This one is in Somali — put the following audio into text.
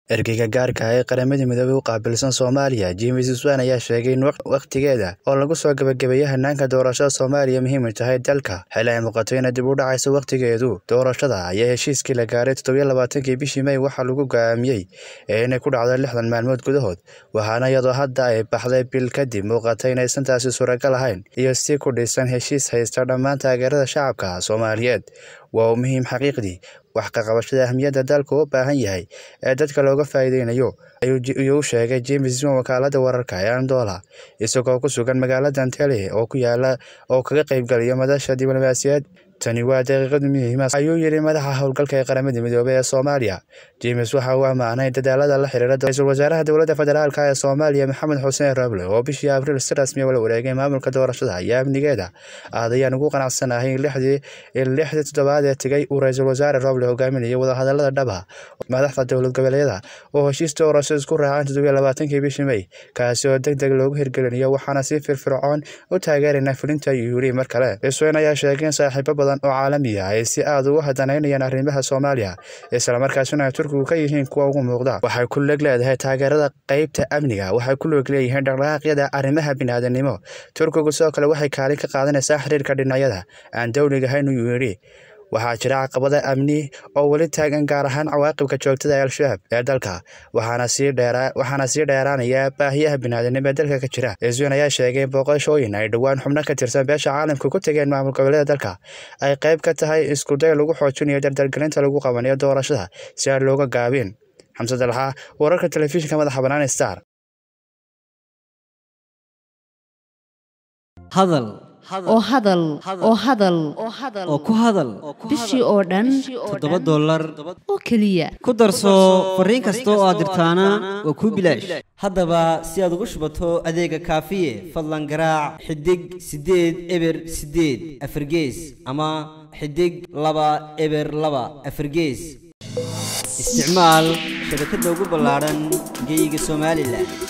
Ergeyga gaarka ah ee Qaramada Midoobay u qaabilsan Soomaaliya, James Swan ayaa sheegay in waqtigeeda oo lagu soo gabagabeeyay hanaanka doorashada Soomaaliya muhiim u tahay dalka, xilli ay muuqato inay dib u dhacayso waqtigeedu. Doorashada ayaa heshiiskii la gaaray toddoba iyo labaatankii bishii May waxaa lagu go'aamiyey inay ku dhacdo lixdan maalmood gudahood, waxaana iyadoo hadda ay baxday bil kadib muuqata inaysan taasi suuragal ahayn, iyo si ku dhisan heshiis haysta dhammaan taageerada shacabka Soomaaliyeed. Waa muhiim xaqiiqdii wax ka qabashada ahmiyadda dalku u baahan yahay ee dadka looga faa'iideynayo, ayuu u sheegay James Swan wakaaladda wararka ee Anadolu, isagoo ku sugan magaalada Entebbe oo ku yaalla oo kaga qaybgalaya madasha diblomaasiyadeed. Tani waa daqiiqad muhiim ah, ayuu yidhi madaxa howlgalka ee Qaramada Midoobay ee Soomaaliya. James waxa uu ammaanay dadaallada la xiriira ra'iisul wasaaraha dowladda federaalk ee Soomaaliya Maxamed Xuseen Roble oo bishii Abriil si rasmi ah ula wareegay maamulka doorashada iyo amnigeeda. Aad ayaan ugu qanacsanahay in lixdii toddobaad ee tegay uu ra'iisul wasaare Roble hogaaminayay wadahadallada dhab ah madaxda dowlad goboleedyada oo heshiis doorasho isku raaceen toddoba iyo labaatankii bishii May, kaasi oo degdeg loogu hirgelinayo, waxaana si firfircoon u taageeraynaa fulinta, ayuu yidhi mar kale. Swan ayaa sheegay in saaxiibo badan oo caalami ah ay si aad uga danaynayaan arrimaha Soomaaliya, isla markaasina ay Turkigu ka yihiin kuwa ugu muuqda. Waxay ku lug leedahay taageerada qaybta amniga, waxay ku lug leeyihiin dhaqdhaqaaqyada arrimaha bini'aadantinimo. Turkigu sidoo kale waxay kaalin ka qaadanaysaa xiriirka dhinacyada aan dowliga ahayn, ayuu yidhi. Waxaa jira caqabado amni oo weli taagan, gaar ahaan cawaaqibka joogtada ah ee Al-shabaab ee dalka, waxaana sii dheeraanaya baahiyaha bini'aadantinimo ee dalka ka jira. Swan ayaa sheegay in booqashooyin ay dhowaan xubno ka tirsan beesha caalamka ku tageen maamul goboleedyada dalka ay qayb ka tahay isku day lagu xoojinayo dardargelinta lagu qabanayo doorashada si aan looga gaabin. Xamse Dalxa, wararka telefishinka madaxa bannaan ee Star. hadal oo hadal oo hadal oo ku hadal bishii oo dhan toddoba dollar oo keliya ku darso fariin kasta oo aad dirtaana waa kuu bilaash haddaba si aad ugu shubato adeega kaafiye fadlan garaac xidig siddeed eber siddeed afargees ama xidig laba eber laba afargees isticmaal shabakadda ugu ballaadhan geyga somalilan